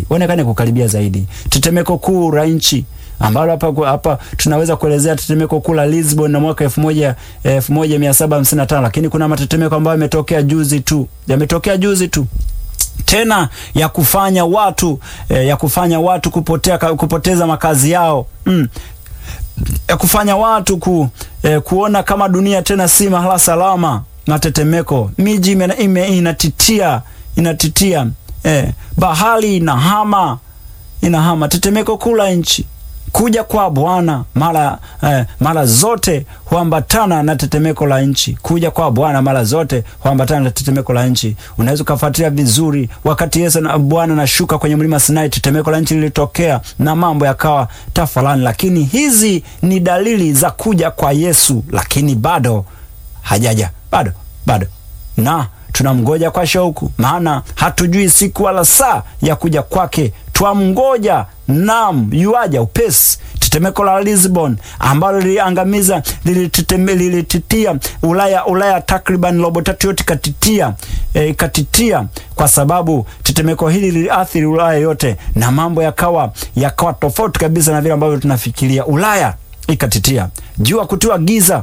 uonekane kukaribia zaidi. Tetemeko kuu la nchi ambalo hapa hapa tunaweza kuelezea tetemeko kuu la Lisbon na mwaka 1000 1755, lakini kuna matetemeko ambayo yametokea juzi tu, yametokea juzi tu tena ya kufanya watu eh, ya kufanya watu kupotea, kupoteza makazi yao mm. ya kufanya watu ku, eh, kuona kama dunia tena si mahala salama. Matetemeko, miji ime, inatitia inatitia eh, bahari inahama inahama. Tetemeko kuu la nchi kuja kwa Bwana mara eh, mara zote huambatana na tetemeko la nchi. Kuja kwa Bwana mara zote huambatana na tetemeko la nchi. Unaweza ukafuatilia vizuri, wakati Yesu na Bwana anashuka kwenye mlima Sinai, tetemeko la nchi lilitokea na mambo yakawa tafalani, lakini hizi ni dalili za kuja kwa Yesu, lakini bado hajaja, bado bado na tunamgoja kwa shauku, maana hatujui siku wala saa ya kuja kwake. Twamngoja, nam yuaja upesi. Tetemeko la Lisbon ambalo liliangamiza lilititia Ulaya, Ulaya takriban robo tatu yote ikatitia, e, ikatitia kwa sababu tetemeko hili liliathiri Ulaya yote na mambo yakawa yakawa tofauti kabisa na vile ambavyo tunafikiria. Ulaya ikatitia, jua kutiwa giza.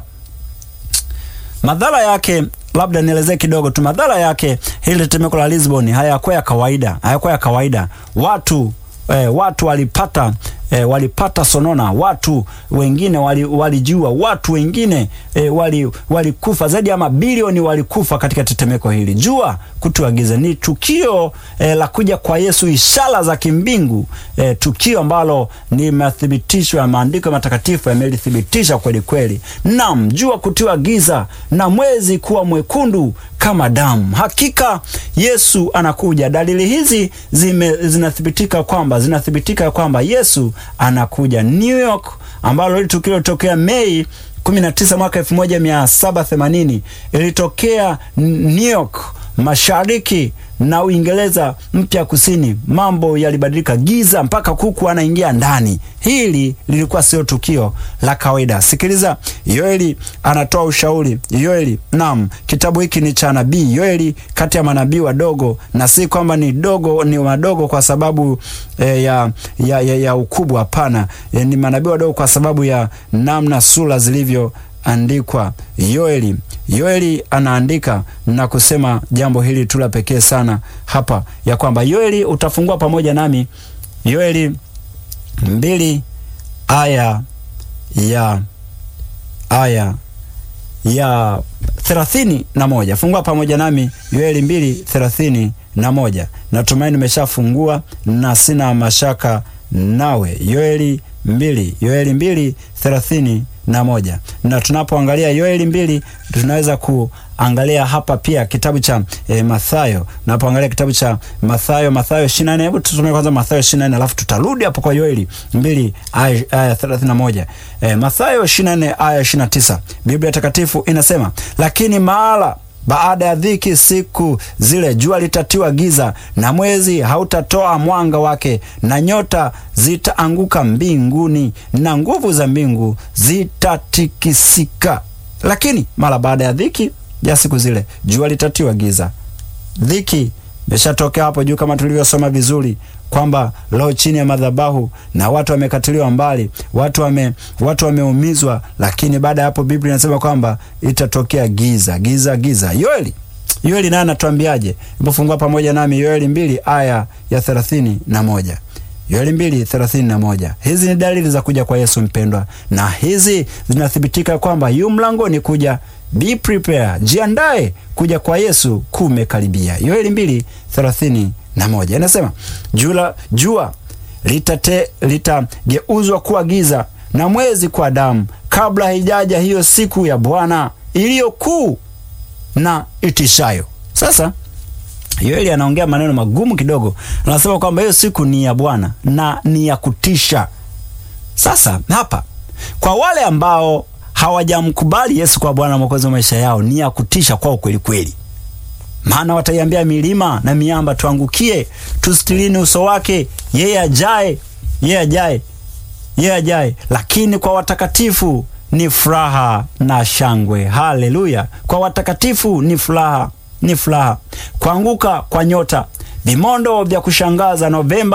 Madhara yake labda nielezee kidogo tu madhara yake. Hili tetemeko la Lisbon hayakuwa ya kawaida, hayakuwa ya kawaida. Watu eh, watu walipata eh, walipata sonona, watu wengine walijua, wali watu wengine eh, walikufa, wali zaidi ya mabilioni walikufa katika tetemeko hili. Jua kutua giza ni tukio eh, la kuja kwa Yesu, ishara za kimbingu eh, tukio ambalo ni mathibitishwa, maandiko matakatifu yamelithibitisha kweli kweli. Naam, jua kutiwa giza na mwezi kuwa mwekundu kama damu. Hakika Yesu anakuja. Dalili hizi zime, zinathibitika kwamba zinathibitika kwamba Yesu anakuja. New York ambalo hili tukio lilitokea Mei 19 mwaka 1780 ilitokea New York mashariki na Uingereza mpya kusini, mambo yalibadilika, giza mpaka kuku anaingia ndani. Hili lilikuwa sio tukio la kawaida. Sikiliza, Yoeli anatoa ushauri. Yoeli, naam, kitabu hiki ni cha nabii Yoeli, kati ya manabii wadogo, na si kwamba ni dogo, ni wadogo kwa sababu eh, ya, ya, ya, ya ukubwa. Hapana, eh, ni manabii wadogo kwa sababu ya namna sura zilivyo andikwa. Yoeli Yoeli anaandika na kusema jambo hili tu la pekee sana hapa, ya kwamba Yoeli, utafungua pamoja nami Yoeli mbili aya ya aya ya thelathini na moja. Fungua pamoja nami Yoeli mbili thelathini na moja. Natumaini nimeshafungua na sina mashaka nawe. Yoeli mbili Yoeli mbili thelathini na moja. Na tunapoangalia Yoeli mbili tunaweza kuangalia hapa pia kitabu cha e, Mathayo. Tunapoangalia kitabu cha Mathayo, Mathayo 24, hebu tusome kwanza Mathayo 24 alafu tutarudi hapo kwa Yoeli mbili aya 31. E, Mathayo 24 aya 29. Biblia Takatifu inasema, lakini mahala baada ya dhiki siku zile jua litatiwa giza na mwezi hautatoa mwanga wake, na nyota zitaanguka mbinguni, na nguvu za mbingu zitatikisika. Lakini mara baada ya dhiki ya siku zile jua litatiwa giza. Dhiki imeshatokea hapo juu, kama tulivyosoma vizuri kwamba leo chini ya madhabahu na watu wamekatiliwa mbali, watu wame watu wameumizwa, lakini baada ya hapo Biblia inasema kwamba itatokea giza giza giza. Yoeli Yoeli naye anatuambiaje? Ipofungua pamoja nami Yoeli mbili aya ya thelathini na moja. Yoeli mbili thelathini na moja. Hizi ni dalili za kuja kwa Yesu mpendwa, na hizi zinathibitika kwamba yu mlangoni kuja. Be prepare, jiandae, kuja kwa Yesu kumekaribia. Yoeli mbili thelathini na moja inasema jua, jua litate litageuzwa kuwa giza na mwezi kwa damu, kabla haijaja hiyo siku ya Bwana iliyo kuu na itishayo. Sasa Yoeli anaongea maneno magumu kidogo, anasema kwamba hiyo siku ni ya Bwana na ni ya kutisha. Sasa hapa kwa wale ambao hawajamkubali Yesu kwa Bwana Mwokozi wa maisha yao, ni ya kutisha kwao kweli kweli maana wataiambia milima na miamba tuangukie, tustilini uso wake, yeye ajaye, yeye ajaye, yeye ajaye. Lakini kwa watakatifu ni furaha na shangwe. Haleluya! Kwa watakatifu ni furaha, ni furaha. Kuanguka kwa nyota, vimondo vya kushangaza Novemba